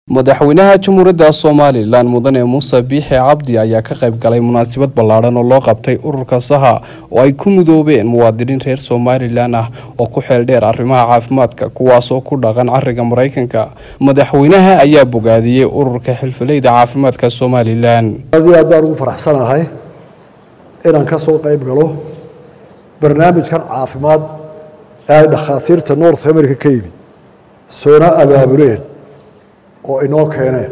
madaxweynaha jamhuuriyadda somalilan mudane muuse biixi cabdi ayaa ka qayb galay munaasabad ballaadhan oo loo qabtay ururka saha oo ay ku midoobeen muwaadiniin reer somalilan ah oo ku xeel dheer arrimaha caafimaadka kuwaasoo ku dhaqan cariga maraykanka madaxweynaha ayaa bogaadiyey ururka xilfileyda caafimaadka somalilan aad iyo aad baan ugu faraxsanahay inaan ka soo qayb galo barnaamijkan caafimaad ee ay dhakhaatiirta north america ka yimid soona abaabuleen oo inoo keeneen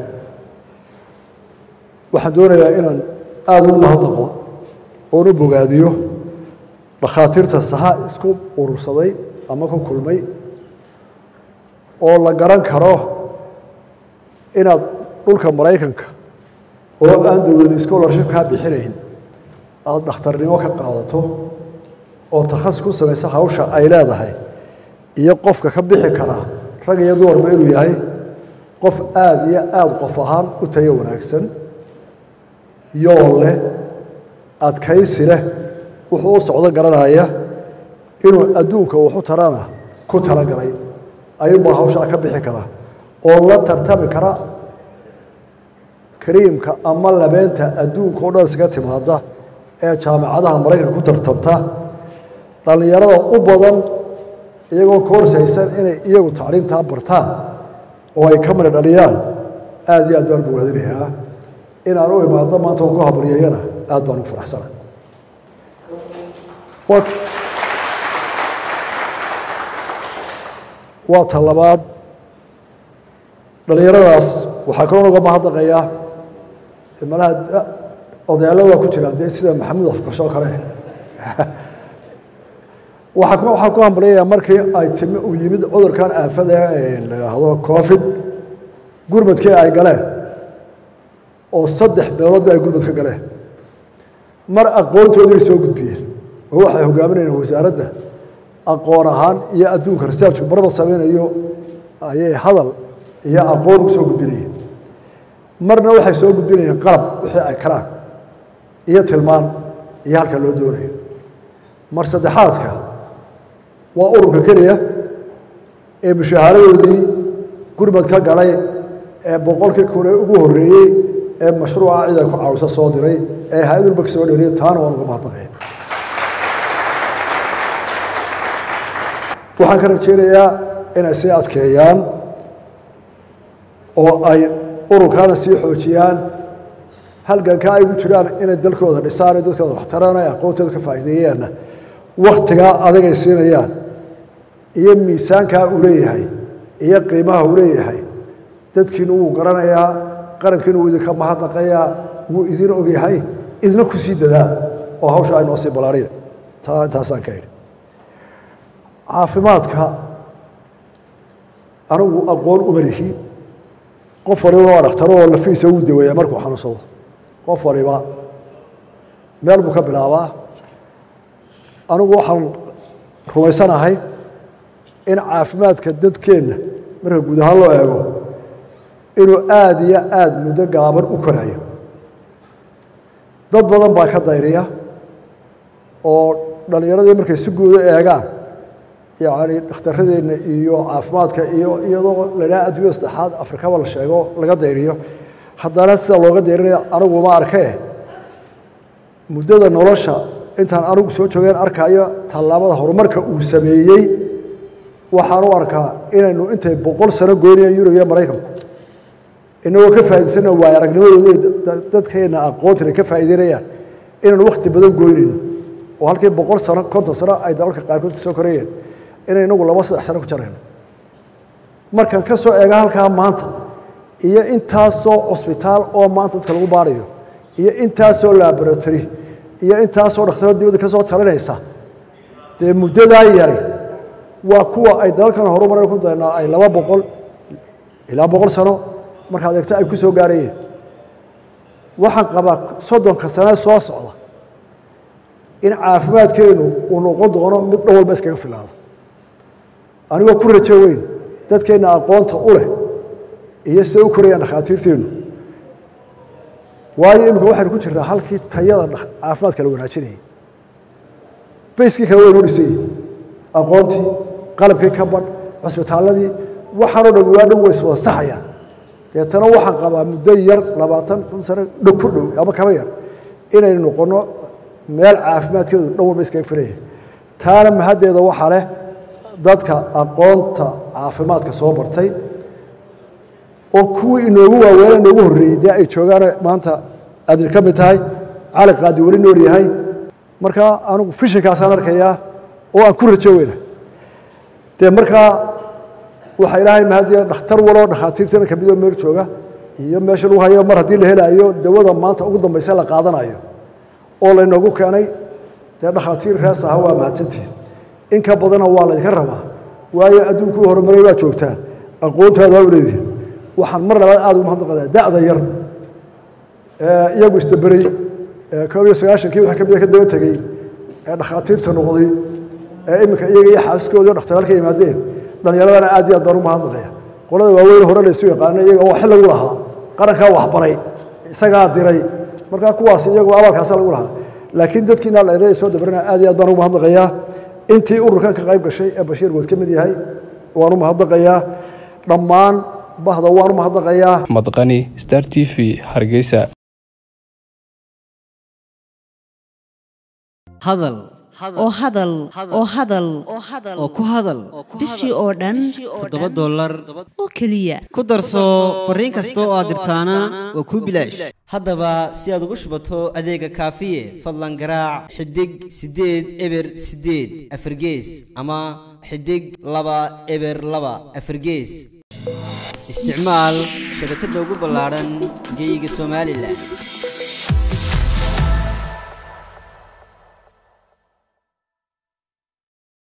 waxaan doonayaa inaan aada ugu mahadnaqo oon u bogaadiyo dhakhaatiirta saha isku urursaday ama ku kulmay oo la garan karo inaad dhulka maraykanka oo aan dawladi scholarship kaa bixinayn aada dhakhtarnimo ka qaadato oo takhasus ku samaysa hawsha ay leedahay iyo qofka ka bixi karaa rag iyo dumarba inuu yahay qof aada iyo aada qof ahaan u tayo wanaagsan yool leh adkaysi leh wuxuu u socdo garanaya inuu adduunka waxu tarana ku talagalay ayuunbaa hawshaa ka bixi kara oo la tartami kara kariimka ama labeenta adduunka o dhan isaga timaada ee jaamacadaha maraykanka ku tartamta dhallinyarada u badan iyagoo koorsaysan inay iyagu tacliimtaa bartaan oo ay ka mana dhaliyaan aada iyo aad baan bogaadinayaa inaan u imaado maanta on ku habaryayana aad baan ugu faraxsana waa ta labaad dhallinyaradaas waxaa kaloo uga mahadnaqayaa malaha odayaalla waa ku jiraan dee sida maxamuud afkarsho oo kale waxaan ku hambalyayaa markii ay timi uu yimid cudurkan aafada la idhaahdo covid gurmadkii ay galeen oo saddex beeloodba ay gurmad ka galeen mar aqoontoodii soo gudbiyeen oo waxay hogaaminayaan wasaaradda aqoon ahaan iyo adduunka researchku marba samaynayo ayay hadal iyo aqoon ugu soo gudbinayeen marna waxay soo gudbinayeen qalab wixii ay karaan iyo tilmaan iyo halka loo doonayo mar saddexaadka waa ururka keliya ee mushaaharadoodii gurmad ka galay ee boqolkii kune ugu horreeyey ee mashruuca cid ay ku caawiso soo diray ee hay-adulba ka soo dheriyay taana waan uga mahadnaqaya waxaan ka rajeynayaa inay sii adkeeyaan oo ay ururkaana sii xoojiyaan halganka ay gu jiraan inay dalkooda dhisaan dadkooda waxtaraan ay aqoontooda ka faa'iideeyaanna wakhtigaa adagay siinayaan iyo miisaankaa uu leeyahay iyo qiimaha uu leeyahay dadkiinu wuu garanayaa qarankiinu wuu idinka mahadnaqayaa wuu idin ogyahay idina ku sii dadaala oo hawsha ay noo sii ballaariya taa intaasaan ka idhi caafimaadka anigu aqoon uma lihi qof waliba waa dhakhtaro oo lafiisa wuu daweeyaa markuu xanuunsado qof waliba meel buu ka bilaabaa anigu waxaan rumaysanahay in caafimaadka dadkeenna marka guud ahaan loo eego inuu aada iyo aada muddo gaaban u korayo dad badan baa ka dayriya oo dhallinyaradii markay si guuda eegaan yacni dhakhtaradeenna iyo caafimaadka iyo iyadoo ladhaha adduunya saddexaad afrikaba la sheego laga dayriyo haddana sida looga dayrinayo anigu ma arkee muddada nolosha intaan anigu soo joogeen arkayo tallaabada horumarka uu sameeyey waxaan u arkaa inaynu intay boqol sano goynayaan yurub iyo maraykanku inagoo ka faa'idaysana waayo aragnimadooda dadkeenna aqoontina ka faa'iideynayaan inaynu wakhti badan goynayno oo halkii boqol sano konton sano ay dalalka qaarkood ka soo korayeen inay inagu laba saddex sano ku jarayno markaan ka soo eega halkaa maanta iyo intaasoo cusbitaal oo maanta dadka lagu baarayo iyo intaasoo laboratory iyo intaasoo dhakhtaroo dibadda ka soo talinaysa dee muddadaa yari waa kuwa ay dalalkan horumaray ku daynaa ay laba boqol ilaa boqol sano markaad eegto ay ku soo gaarayeen waxaan qabaa soddonka sane soo socda in caafimaadkeenu uu noqon doono mid dhan walba iskaga filaada anigoo ku rajo weyn dadkeenna aqoonta u leh iyo siday u korayaan dhakhaatiirteennu waayo iminka waxaynu ku jirnaa halkii tayada caafimaadka la wanaajinayay bayskii kale waynoo dhisayey aqoontii qalabkii ka badh cusbitaalladii waxaanoo dhan waa dhan way iswada saxayaan deetana waxaan qabaa muddo yar labaatan kun sano dhow ku dhow ama kaba yar inaynu noqono meel caafimaadkeedu dhan walba iskaga filaya taana mahaddeeda waxaa leh dadka aqoonta caafimaadka soo bartay oo kuwii inoogu waaweena inoogu horreeyey dee ay joogaan maanta aadin ka mid tahay cali qaadi weli nool yahay markaa anigu fishinkaasaan arkayaa oo aan ku rajo weyna dee markaa waxaa ilaahay mahadiya dhakhtar waloo dhakhaatiirtana kamid oo meel jooga iyo meesha lagu hayo mar haddii la helaayo dawada maanta ugu dambaysa la qaadanayo oo laynoogu keenay dee dhakhaatiir rees aha waa mahadsantihin in ka badana waa laydinka rabaa waayo adduunkuu horumaray waa joogtaan aqoontaada u leedihin waxaan mar labaad aad ugu mahadnaqadaa da'da yar iyagu isdaberay koob iyo sagaashankii waxa kamida ka daba tegey ee dhakhaatiirta noqday ee iminka iyaga iyo xaasaskoodii o dhakhtaraalka yimaadeen dhallinyaradana aad iyo aad baan u mahadnaqaya qolada waaweyn hore laysu yaqaano iyaga oo xil lagu lahaa qarankaa waxbaray isagaa diray markaa kuwaas iyagu abaalkaasa lagu lahaa laakiin dadkiina dhallinyarada soo dabarana aad iyo aad baan ugu mahadnaqayaa intii ururkan ka qayb gashay ee bashiir good ka mid yahay waan u mahadnaqayaa dhammaan bahda waan u mahadnaqayaa madqani star t v hargeysa hadal oo hadal oo hadal oo ku hadal bishii oo dhan toddoba dollar oo keliya ku darso fariin kasta oo aad dirtaana waa kuu bilaash haddaba si aad ugu shubato adeega kaafiye fadlan garaac xidig siddeed eber siddeed afargees ama xidig laba eber laba afargees isticmaal shabakadda ugu ballaadhan geyga somalilan